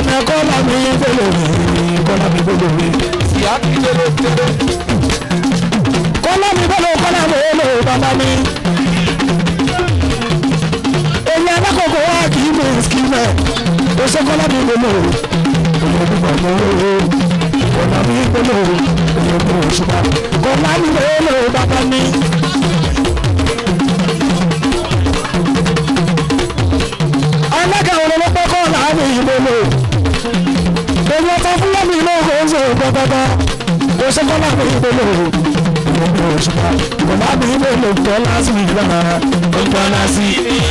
èèyàn kọ́lá mi gbọ́dọ̀ mi kọ́lá mi gbọ́dọ̀ mi. ìyá mi tẹ́lẹ̀ tẹ́lẹ̀. kọ́lá mi gbọ́dọ̀ kọ́lá mi ó lò bàbá mi. èèyàn alákòókò wa kì í mú skimẹ̀ ó ṣe kọ́lá mi gbọ́dọ̀ èèyàn dùgbà mọ́ kọ́lá mi gbọ́dọ̀ èèyàn mú òṣùpá kọ́lá mi gbọ́dọ̀ bàbá mi. alága òun ló pẹ́ kọ́ láàrin ìgbòho èmi ọ̀tá fúlàmì lóògùn oúnjẹ ìgbọ́gbọ́gbọ́ kò ṣe kọ́ láàrin ìgbòho ìgbòho òṣùpá kò láàrin ìgbòho tó lásì ìgbàna ọgbà lásì.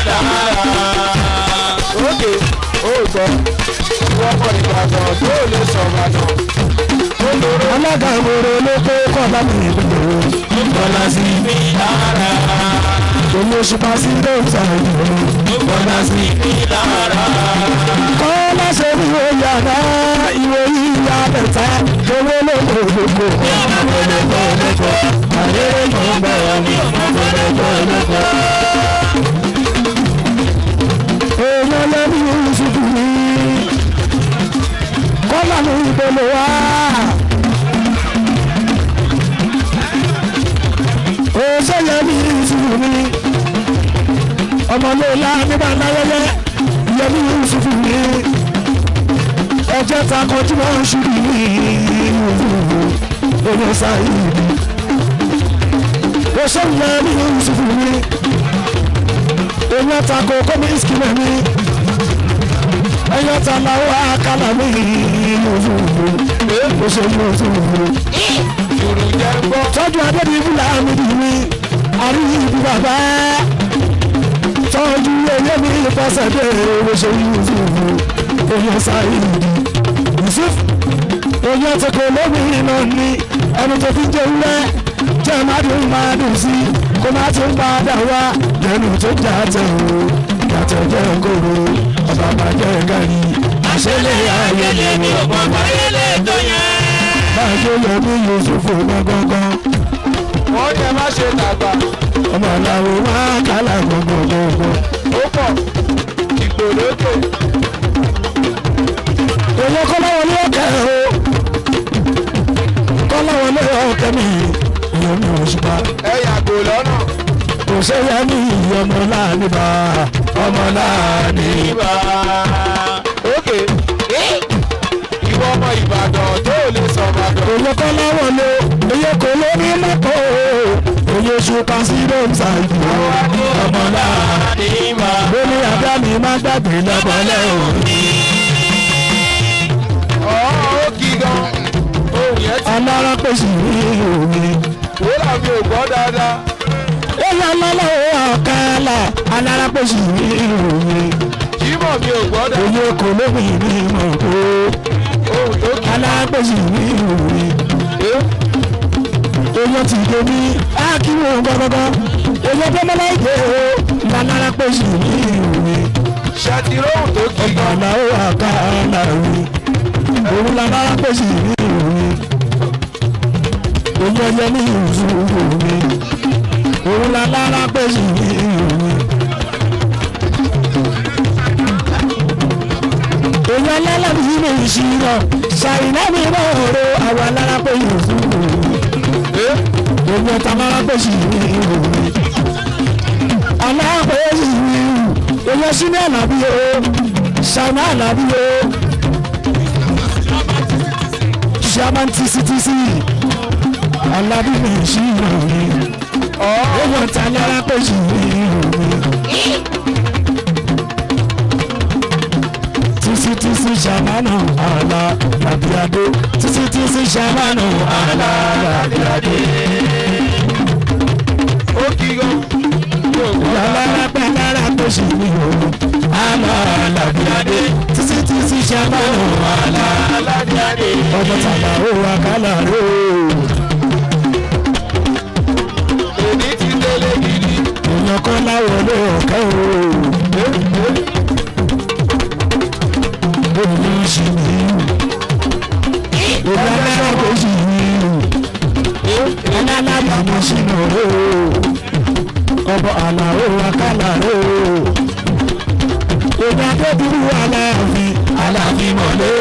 Ókè ó gbọ́ wọ́n mọ̀ ìbàdàn tó lè sọ ìbàdàn. Ó lóró alága òun ló pẹ́ kọ́ láàrin ìgbòho ọgbà lásì. èmi òṣùpá sí dóòtà ìgbòho ọgbà lásì. kọ́ láṣẹ ìwé yàrá ìwé yíyá bẹ̀tà owó lóko gbogbo ọmọ lóko lóko àyè lóko bẹ̀rẹ̀ ní ọmọ lóko lóko. èèyàn lẹ́nu ìṣubú mi kọ́lá ní ìbẹ̀lẹ̀ wá. òṣèlè ní ìṣubú mi ọmọlẹ́la nígbà náyẹyẹ yẹmi ìṣubú mi ọjọ́ ta kọjú wọn ṣubú mi oyè sáyé òṣèlè ní ìṣubú mi èèyàn ta ko kọ́mínísì kìlẹ̀ mi èèyàn ta làwọn àkàlà mi òṣèlú òṣèlú jùrù jẹ́ gbọ́. tọ́jú adébíyí láàmì mi àríyí ibi bàbá tọ́jú eyé mi pọ́sẹ̀ dé òṣèlú òṣèlú èèyàn sáyé yusuf èèyàn ti kò lómìnir náà ní ẹni tó fi jẹ wúrẹ́ jẹ́ má dùn má dùn sí kó má tún padà wá lẹ́nu tó jà tẹ̀ o yàtọ̀ jẹ́ kóró ọba bàjẹ́ gàrí àṣẹlẹ̀ ayẹyẹ mi ọ̀pọ̀ ayẹlẹ tó yẹn. bàjẹ́ yẹmi yusuf gbọ̀ngàn wọ́n ní ẹ má ṣe dàgbà. ọmọ làwọn wá kálá gbọ̀ngbọ̀ngbọ̀. ó pọ̀ ìgbòlódò. èèyàn kọ́láwọ̀ ní ọ̀kẹ́ o kọ́láwọ̀ ní ọ̀kẹ́ mi èèyàn mi ò ṣùpá ẹ yàgò lọ́nà. kò sẹ́yà ní ọmọ láàánú bá ọmọ láàánú. ìbá. ókè ìwọ ọmọ ìbàdàn tó lè sọ ìbàdàn. èèyàn kọ́láwọ̀ ló èèyàn kò lórí mọ́tò èèyàn ṣùpá sí lóńsà ìdìbò ọmọ láàánú. ìbá. lórí abẹ́ mi má gbàgbé lọ́bọ̀lẹ́ òní. ọ̀ọ́ ó kí gan. ohun yẹn ti alára pèsè ìròyìn. wó làbí ò gbọ́ dáadáa. èèyàn lọ́lọ́wọ́ ọ̀kẹ́lẹ̀ alára pèsè ìròyìn. jímọ̀ mi ò gbọ́ dáadáa. Oyè kò lóbi ní mọ̀ tó ohun tó kí. alágbèsì ní ìròyìn. Oyè ti dé ní Akíwò gbọ́gbọ́gbọ́. Oyè Bọ́mọlá ìdè o lálágbèsì ní ìròyìn. ṣàtìrò ohun tó kí gan. Ọ̀nà ó àká àlàyé. Òun lálágbèsì ní ìròyìn. Oyè ẹyẹ ní ìròyìn. Òun lálágbèsì ní ìròyìn. èèyàn lálàbí ní ìṣirò ṣàìná mi náà ro àwọn alárápẹ̀ yòókù èèyàn tá alárápẹ̀ sì ní ìròyìn alárápẹ̀ sì ní ìrù èèyàn sí ní àlàbí o ṣàìná àlàbí o ṣàmán tìsítìsí alábí ní ìṣirò èèyàn tá alárápẹ̀ sì ní ìròyìn. títí títí ṣàmánù àlà làbíadé títí títí ṣàmánù àlà làbíadé. ó kí gan. mi ò gbọ́ dáadáa. Lára pẹ́ lára tó ṣì ní o. Àlà làbíadé títí títí ṣàmánù àlà. aládìáde. Ọjọ́ tàbá ó wà kálá ró. èmi ti délé gidi. Èèyàn kan láwọ̀ ló ọ̀kẹ́ o. Èèyàn ṣì ní ìlú. Èèyàn lára tó ṣì ní ìlú. alábàámu sínú ró ọbọ àlàó akálà ró èmi adébúrú aláàfin aláàfin mọ̀lẹ́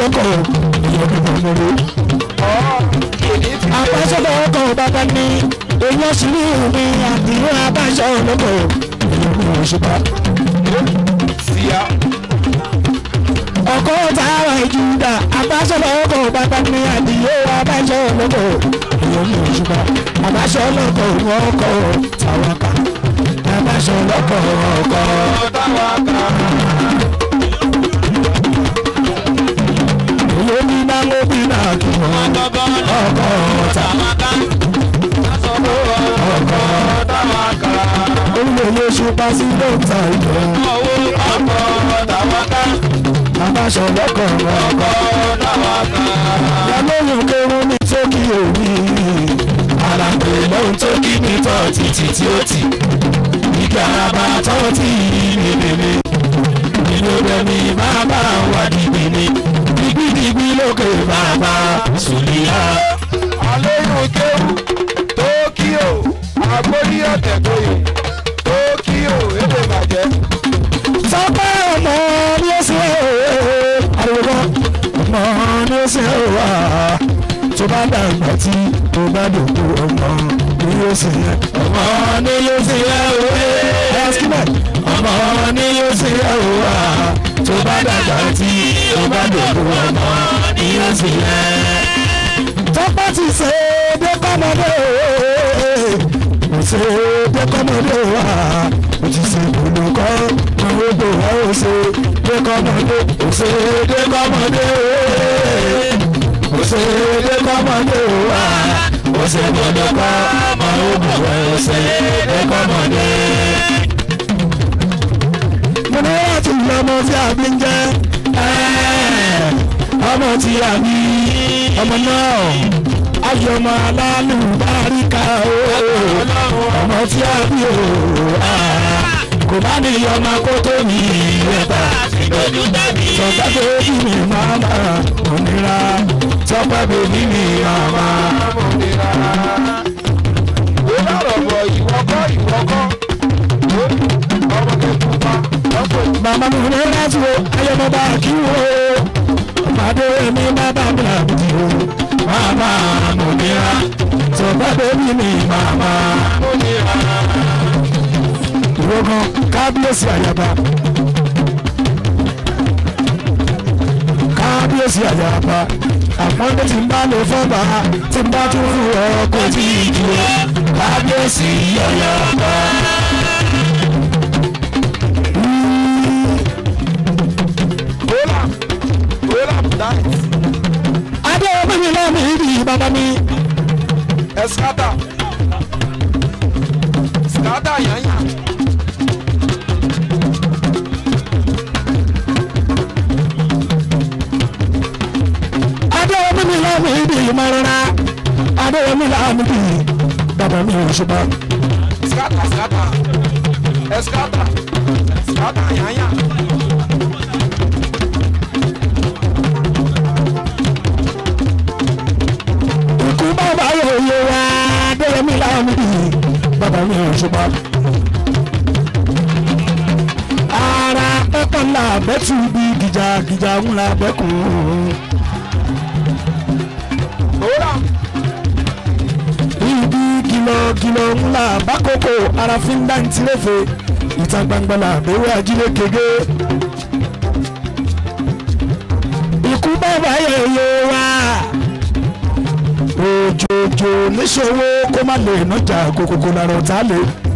lọ́kọ̀ èèyàn bí wọ́n lórí. ọ̀ kìíní ti dé. àbáṣọ́lọ́ ọkọ̀ bàbá ní èèyàn sì rí omi àdìrún àbáṣọ́ lọ́kọ̀ èèyàn bí wọ́n ṣe bá. síyá ọkọ̀ tààrà ìjúdà àbáṣọ́lọ́ ọkọ̀ bàbá ní àdìrún àbáṣọ́ lọ́kọ̀ èèyàn bí wọ́n ṣe bá. àbáṣọ́ lọ́kọ̀ wọ́n kọ̀ tàwọn kà àbáṣọ́ lọ́kọ̀ ọkọ̀ táwa kà olómi náà ló bí náà kí wọ́n ọkọ̀ tà ọkọ̀ táwa kà olóyè ṣùpá sí dókítà ìjọ owó ọkọ̀ táwa kà àbáṣọ́ lọ́kọ̀ ọkọ̀. ọkọ̀ táwa kà. Yàlóyún kẹrún ní tókì òní. Àlàpé lóhun tó kí ní tọ́ títí tí ó tì. Ìgbà àbá tọ́ tí ní bèbè. Nínú bẹ̀mí máa bá wà dìgbì ni. Dìgbìdìgbì lókè bàbá Sùlíyà. àlóyún kéwù tókíò àgbóyí ọ̀tẹ̀ tóyè tókíò èdè bàjẹ́ Sọ́pẹ́ ọmọ ní ó ṣe àrùkọ. Ọmọ ní ó ṣe wà. Tó bá dàgbà tí tó bá dòkú ọmọ ní ó ṣe yẹ. Ọmọ ní ó ṣe yẹ òwe. Ẹ̀sìkìmẹ̀. Ọmọ ní ó ṣe yẹ òwà. Tó bá dàgbà tí tó bá dòkú ọmọ ní ó ṣe yẹ. Tọ́pẹ́ ti ṣe é dé kọ́mọdé kò ṣe é dé kọ́mọdé wá. Mo ti ṣe olùkọ́ àwọn odò wa ò ṣe dé kọ́mọdé kò ṣe é dé kọ́mọdé kò ṣe é dé kọ́mọdé wá. Kò ṣe gbọdọ̀ kọ́ àwọn odò wa ò ṣe dé kọ́mọdé. Mo ní láti yọ ọmọ tí a bí ń jẹ́ ọmọ tí a bí ọmọ náà ayọ̀ ọmọ alálùbáríkà o ọmọ tí a bí o kò bá ní ọmọ kó tó ní ìrẹta sọgbà bèbí mi máa ma òmìnira sọgbà bèbí mi máa ma. amòmìnira. ó lọ́rọ̀ bọ̀ ìwọ́kọ́ ìwọ́kọ́ ọmọ kẹ́kọ̀ọ́ pa ọ̀pọ̀ màmá mi ní láti wo ayọ̀mọba kí wo ọmọdé mi má bá mi àbùdí o máa ma òmìnira sọgbà bèbí mi máa ma. ìmúnira. ìwọ kan kábíyèsí àyàbá kábíyèsí àyàbá àpọ́nlé tí ń bá lè fọ́ba tí ń bá tún fún ọkọ̀ tí ì dúró kábíyèsí àyàbá. Ola Ola Diet adéwọ́n mi náà mi rí bàbá mi Escata Scata yanya adéwọ́n mi náà mi rí mọ́rọ́rá adéwọ́n mi náà mi rí bàbá mi ò ṣùgbọ́n. Scata Scata Escata Scata yanya ikú bàbá yòòyè wá adéwọ́n mi náà mi rí bàbá mi ò ṣùgbọ́n. ara pẹ́pẹ́ ńlá bẹ́tù bí gìjàgìjà ńlá bẹ́kùn. Ola ibi kìlọ̀kìlọ̀ ńlá bákòókò ara fi ń dáǹtí lẹ́fẹ̀ ìta gbangba la àbẹ̀wò ajílẹ̀ kége. ikú bàbá yẹ̀yẹ̀ wá òjòjò níṣòwò kó má lè nájà kókókó lára ọ̀tá lè.